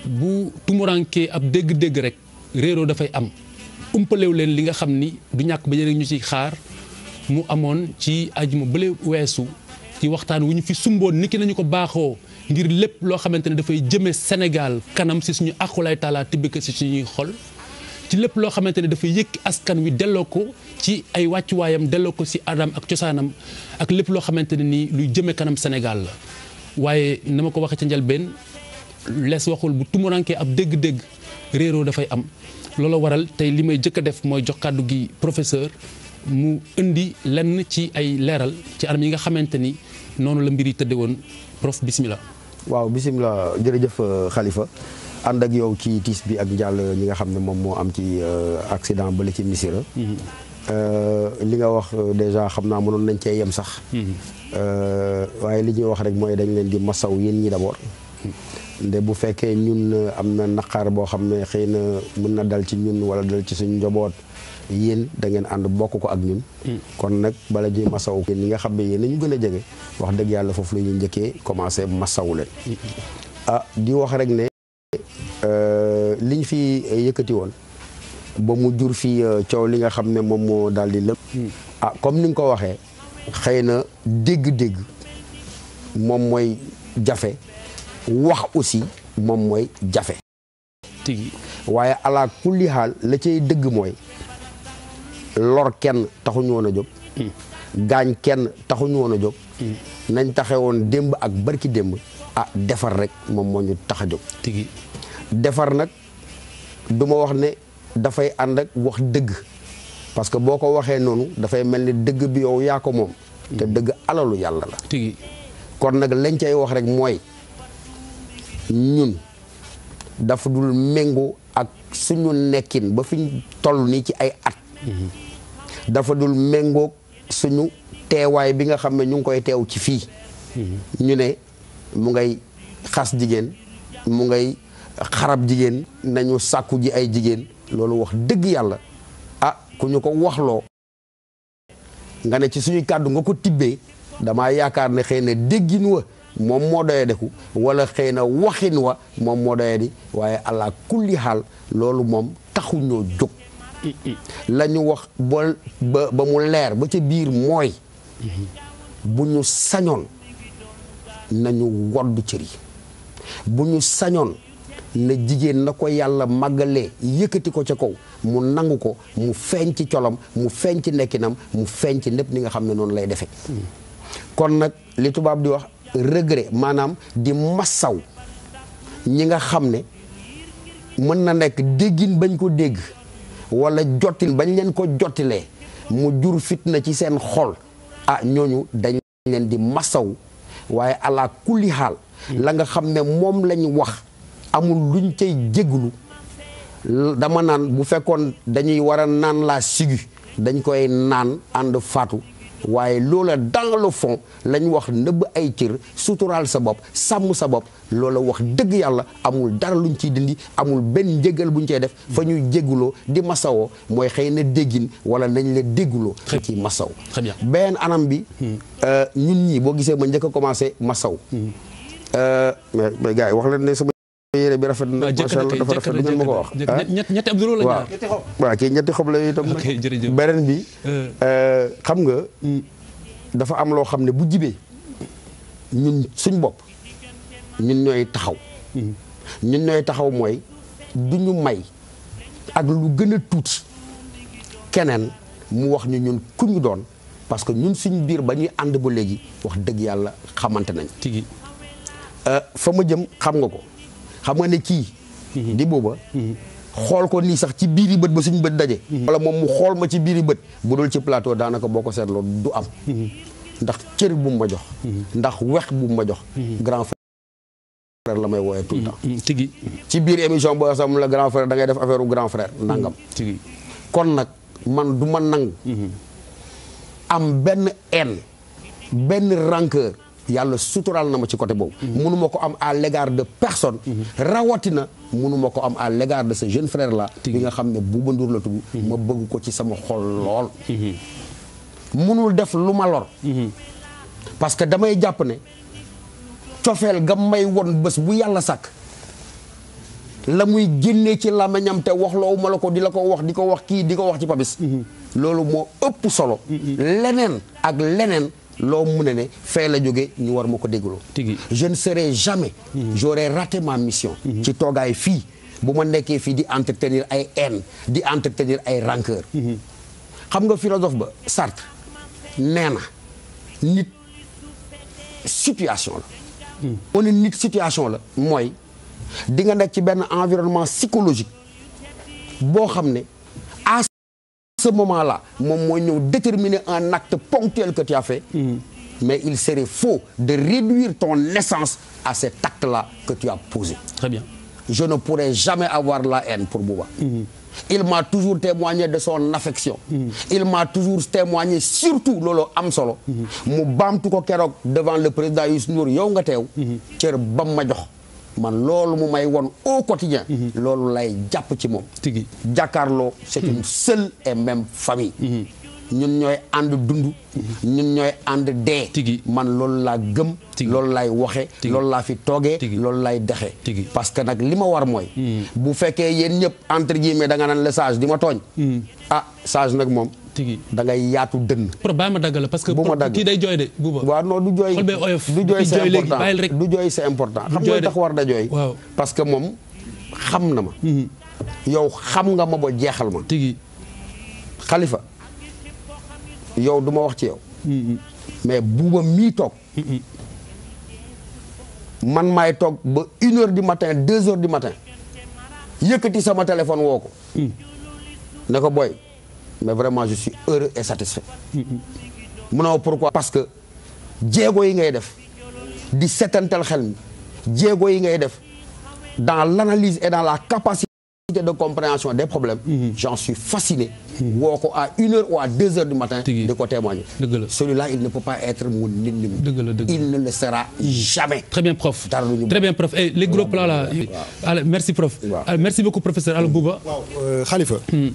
bu tumurankee ab dégg-dégg rek réeroo dafay am umpalew leen li nga xam ni du ñàkk ba yéen ñu ci xaar mu amoon ci ajuma bële weesu ci waxtaan wu ñu fi sumboon niki nañu ko baaxoo ngir lépp loo xamante ne dafay jëme Sénégal kanam si suñu aqulay taala tibbika si suñuy xol ci lépp loo xamante ne dafay yëkki askan wi delloo ko ci ay wàccuwaayam delloo ko si adam ak cosaanam ak lépp loo xamante ne nii luy jëme kanam Sénégal la waaye na ma ko waxee ca njëlbeen lees waxul bu tumurankee ab dégg-dégg réeroo dafay am loolu waral tey li may jëkk a def mooy jox kàddu gi professeur mu indi lenn ci ay leeral ci anam yi nga xamante ni noonu la mbir yi tëdde woon prof bismillah waaw bisimilah jërëjëf Khalifa ànd ak yow ci tiis bi ak njàll ñi nga xam ne moom moo am ci accident bële ci Missirah li nga wax déjà xam naa mënoon nañ cee yem sax waaye li ñuy wax rek mooy dañ leen di masaw yéen ñi d'abord nde bu fekkee ñun am na naqar boo xam ne xëy na mën na dal ci ñun wala dal ci suñu njaboot yéen da ngeen ànd bokk ko ak ñun kon nag bala ñuy masaw yéen ñi nga xam ne yéen a ñu gën a jege wax dëgg yàlla foofu la ñuy njëkkee commencé masaw leen ah di wax rek ne liñ fi yëkkati woon ba mu jur fi coow li nga xam ne moom moo daal di lëpp ah comme ni nga ko waxee xëy na dégg-dégg moom mooy jafe wax aussi moom mooy jafe tigi waaye ala kulli xaal la cay dëgg mooy lor kenn taxuñu woon a jóg gaañ kenn taxuñu woon a jóg nañ taxe woon démb ak barki démb ah defar rek moom moo ñu tax a jóg tigi defar nag du ma wax ne dafay ànd ak wax dëgg parce que boo ko waxee noonu dafay mel ni dëgg bi yow yaa ko moom te dëgg alalu yàlla la tigi kon nag lañ cay wax rek mooy ñun dafa dul méngoo ak suñu nekkin ba fi ñu toll nii ci ay at dafa dul méngoo suñu teewaay bi nga xam ne ñu ngi koy teew ci fii ñu ne mu ngay xas jigéen mu ngay xarab jigéen nañu sàkku ji ay jigéen loolu wax dëgg yàlla ah ku ñu ko waxloo nga ne ci suñu kàddu nga ko tibbee damaa yaakaar ne xëy na déggin wa moom moo doye deku wala xëy na waxin wa moom moo doye di waaye allah kulli xaal loolu moom taxuñoo jóg la ñu wax ba ba ba mu leer ba ca biir mooy bu ñu sañoon nañu wodd cër yi bu ñu sañoon na jigéen na ko yàlla màggalee yëkkati ko ca kaw mu nangu ko mu feeñ ci colam mu feeñ ci nekkinam mu feeñ ci lépp ni nga xam ne noonu lay defee kon nag li tubaab di wax regret maanaam di massaw ñi nga xam ne mën na nekk déggin bañ ko dégg wala jottil bañ leen ko jottilee mu jur fitna ci seen xol ah ñooñu dañ leen di massaw waaye ala kulli xaal la nga xam ne moom lañ wax amul luñ cay jégglu dama naan bu fekkoon dañuy war a naan la sigu dañ koy naan ànd faatu waaye loola dans le fond lañ wax nëbb ay cër suturaal sa bopp sàmm sa bopp loola wax dëgg yàlla amul dara luñ ciy dindi amul benn njëgal buñ cey def fa ñuy jégguloo di masawoo mooy xëy na déggin wala nañ la dégguloo ci masaw Très bien. benn anam bi ñun ñii boo gisee ma njëkk a commencé masaw mais mais gars yi wax leen ne sama yére bi rafet na jëkk macha na allah kay dafa jëkk rafet na du ngeen ma ko wax jëkk ah? na ñett ñetti ab la waaw ñaar waaw kii ñetti xob la yooyu itam Ok, jërëjëf. beneen bi Euh. euh, xam nga dafa am loo xam ne bu jibee ñun suñ bopp ñun ñooy taxaw ñun ñooy taxaw mooy du ñu may ak lu gën a tuuti keneen mu wax ñu ñun ku ñu doon parce que ñun suñ biir ba ñuy ànd ba léegi wax dëgg yàlla xamante nañ tigi Euh, fa ma jëm xam nga ko xam nga ne kii di booba xool ko nii sax ci biiri bët ba suñu bët daje wala moom mu xool ma ci biiri bët bu dul ci plateau daanaka boo ko seetloo du am ndax cër bu mu ma jox ndax wex bu mu ma jox grand frère la may wooyee tout le temps tigi ci biir émission boo sax mu la grand frère da ngay def affaire u grand frère nangam tigi kon nag man du ma nangu am benn haine benn rancœur yàlla suturaal na ma ci côté boobu mënuma ko am à l'égard de personne rawatina mënuma ko am à l'égard de ce jeune frère là bi nga xam ne Bouba Ndour la tudd ma bëgg ko ci sama xol lool mënul def lu ma lor parce que damay jàpp ne cofeel ga may won bés bu yàlla sàkk la muy génnee ci làmmiñam te wax loowu ma la ko di la ko wax di ko wax kii di ko wax ci Papis loolu moo ëpp solo leneen ak leneen loo mu ne ne fee la jóge ñu war ma ko déggloo Tigi. je ne serai jamais j'aurais raté ma mission ci toogaay fii bu ma nekkee fii di entretenir ay haine di entretenir ay rancœur xam nga philosophe ba Sartre nee na nit situation la moo ne nit situation la mooy di nga nekk ci benn environnement psychologique boo xam ne à ce moment-là moom mooy ñëw déterminer un acte ponctuel que tu as fait mais il serait faux de réduire ton essence à cet acte-là que tu as posé très bien je ne pourrai jamais avoir la haine pour Bouba. Il m'a toujours témoigné de son affection. Il m'a toujours témoigné surtout loolu am solo. mu baamtu ko keroog devant le président Youssou Ndour yow nga teew. cër bam ma jox man loolu mu may won au quotidien loolu lay jàpp ci moom. Tigi. jàkkaarloo c'est une seule et même famille. ñun ñooy ànd dund. ñun ñooy ànd dee. Tigi. man loolu laa gëm. Tigi. loolu laay waxe Tigi. loolu laa fi toogee. Tigi. loolu laay dexe Tigi. parce que nag li ma war mooy. bu fekkee yéen ñëpp entre guillemets da nga naan le sage di ma tooñ. ah sage nag moom. Tigi. da ngay yaatu dënn. pour bàyyi ma dagg la parce que Bu ma pour- dagg. kii day jooy de buuba waaw non du jooy Xol bee oyof. du jooy Di c'est jooy léegi, important bàyyil rek. du jooy c'est important xam jooy nga de. tax war da jooy. Waaw. parce que moom xam na ma. yow xam nga ma ba jeexal ma. tigi xalifa yow du ma wax ci yow. mais buuba mii toog. man maay toog ba une heure du matin deux heures du matin yëkkati sama téléphone woo ko. ne ko boy mais vraiment je suis heureux et satisfait. mu ne ma pourquoi parce que jéego yi ngay def di setantal xel mi jéego yi ngay def dans l'analyse et dans la capacité de compréhension des problèmes j'en suis fasciné woo ko à une heure ou à deux heures du matin Tigi. de ko témoigner Dëgg la. celui-là il ne peut pas être mon ennemi Dëgg la, dëgg la. il ne le sera jamais Très bien, prof. Dara lu ñu Très bien, prof. Et les gros plans là. Allez, merci, prof. Waaw. Allez, merci beaucoup, professeur Allo Bouba. waaw euh, Khalifa.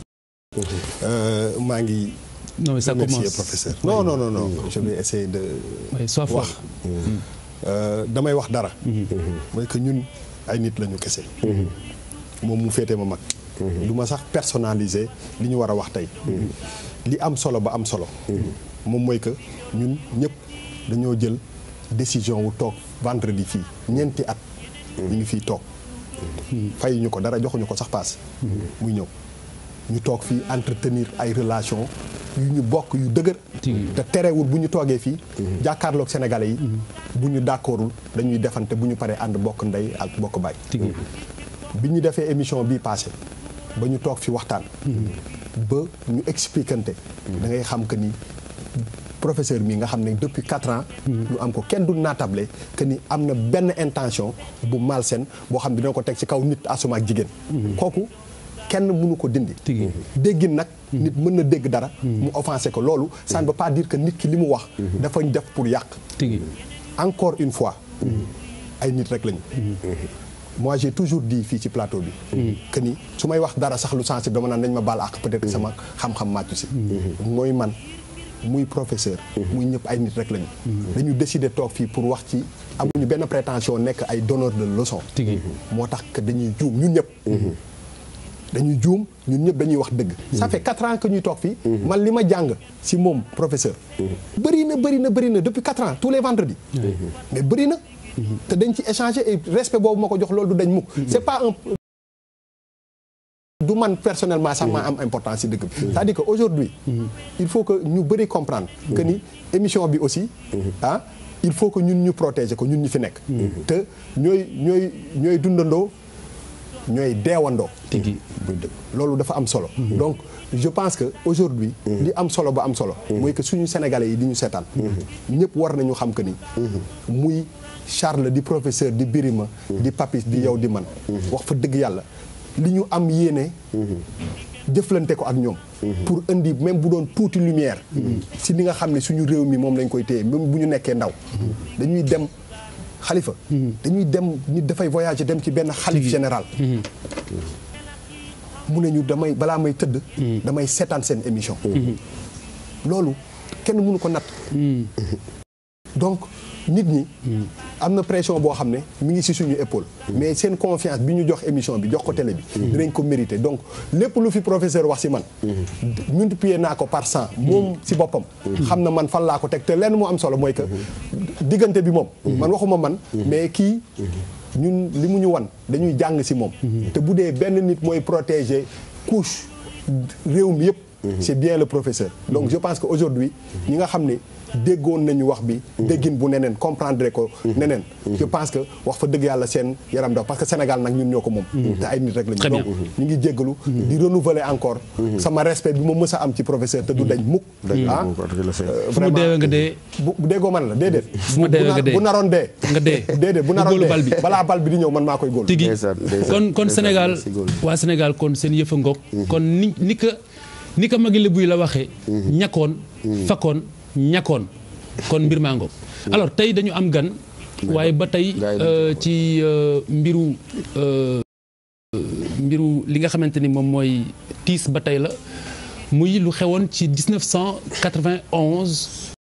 Euh, maa ngi Non, mais ça remercier commence. professeur. non non non non je vais essayer de. Oui, sois fort. wax Euh, damay wax dara. mooy que ñun ay nit lañu kese. moom mu féete ma mag. du ma sax personnaliser li ñu war a wax tey. li am solo ba am solo. moom mooy que ñun ñëpp dañoo jël décision wu toog vendredi fii ñeenti at. ñu ngi fii toog. fayuñu ko dara joxuñu ko sax paas. muy ñëw ñu toog fii entretenir ay relation yu ñu bokk yu dëgër. te terewul bu ñu toogee fii. jàkkaarloog sénégalais yi. bu ñu d'accordul dañuy defante bu ñu paree ànd bokk ndey ak bokk baay. Tigi. bi ñu defee émission bii passé ba ñu toog fi waxtaan. ba ñu expliquante. da ngay xam que ni professeur mi nga xam ne depuis quatre ans. ñu am ko kenn du naatable que ni am na benn intention bu malsaine boo xam ne dina ko teg ci kaw nit asuma ak jigéen. kooku kenn mënu ko dindi. Tigi. déggin nag. nit mën na dégg dara. mu offensé ko loolu. ça ne veut pas dire que nit ki li mu wax. dafa def pour yàq. Tigi. encore une fois ay nit rek lañu moi j'ai toujours dit fii ci plateau bi que ni su may wax dara sax lu sensible dama naan nañ ma baal ak peut-être que sama xam-xam màccu si mooy man muy professeur muy ñëpp ay nit rek lañu dañu décider toog fii pour wax ci amuñu benn prétention nekk ay donneur de leçon Tigi. moo tax que dañuy juum ñun ñëpp dañuy juum ñun ñëpp dañuy wax dëgg ça fait quatre ans que ñuy toog fii man li ma jàng si moom professeur bëri na bëri na bëri na depuis quatre ans tous les vendredis mais bëri na te dañ ci échanger et respect boobu ma ko jox loolu du dañ mukk c'est pas un du man personnellement sax maa am importance si dëkk bi c'est-à-dire que aujourd'hui il faut que ñu bëri comprendre que ni émission bi aussi ah il faut que ñun ñu protéger ko ñun ñu fi nekk te ñooy ñooy ñooy dundandoo ñooy deewandoo Tigi. buy dëgg loolu dafa am solo donc je pense que aujourd'hui li am solo ba am solo mooy que suñu sénégalais yi di ñu seetaan ñëpp war nañu xam que ni muy Charles di professeur di Birima di Papis di yow di man wax fa dëgg yàlla li ñu am yéene jëflante ko ak ñoom pour indi même bu doon tuuti lumière si li nga xam ne suñu réew mi moom lañ koy téye même bu ñu nekkee ndaw dañuy dem xalifa dañuy dem nit dafay voyager dem ci benn xalif général mu ne ñu damay balaa may tëdd damay seetaan seen émission loolu kenn mënu ko natt donc nit ñi am na pression boo xam ne mi ngi ci suñu épaule mais seen confiance bi ñu jox émission bi jox ko télé bi dinañ ko mérité donc lépp lu fi professeur wax ci man multiplier naa ko par cent moom ci boppam xam na man fan laa ko teg te lenn mu am solo mooy que diggante bi moom man waxuma man mais kii ñun li mu ñu wan dañuy jàng ci moom te bu dee benn nit mooy protéger couche réew mi yëpp c'est bien le professeur donc je pense que aujourd'hui ñi nga xam ne déggoon nañu wax bi déggin bu neneen comprendre ko neneen je pense que wax fa dëgg yàlla seen yaram daw parce que Sénégal nag ñun ñoo ko moom te ay nit rek lañu Très bien. donc ñu ngi jéggalu di renouveler encore sama respect bi ma mës a am ci professeur te du dañ mukk ah euh, fu mu deewee nga dee bu bu déggoo man la déedéet Fu ma bu deewee na- nga dee. bu naroon dee nga dee déedéet bu nga naroon góolu dee bal bi. balaa bal bi di ñëw man maa koy góol tigi Ndeysaan, ndeysaan, kon kon ndeysaan, Sénégal merci, Gol. waa Sénégal kon seen yëfa ngoog kon ni ni ka ni ka magi lébu yi la waxee ñakkoon fakkoon ñakkoon kon mbir maa ngoog alors tey dañu am gan waaye ba tey Gars yi dañ euh, ci euh, mbiru euh, mbiru li nga xamante ni moom mooy tiis ba tey la muy lu xewoon ci 1991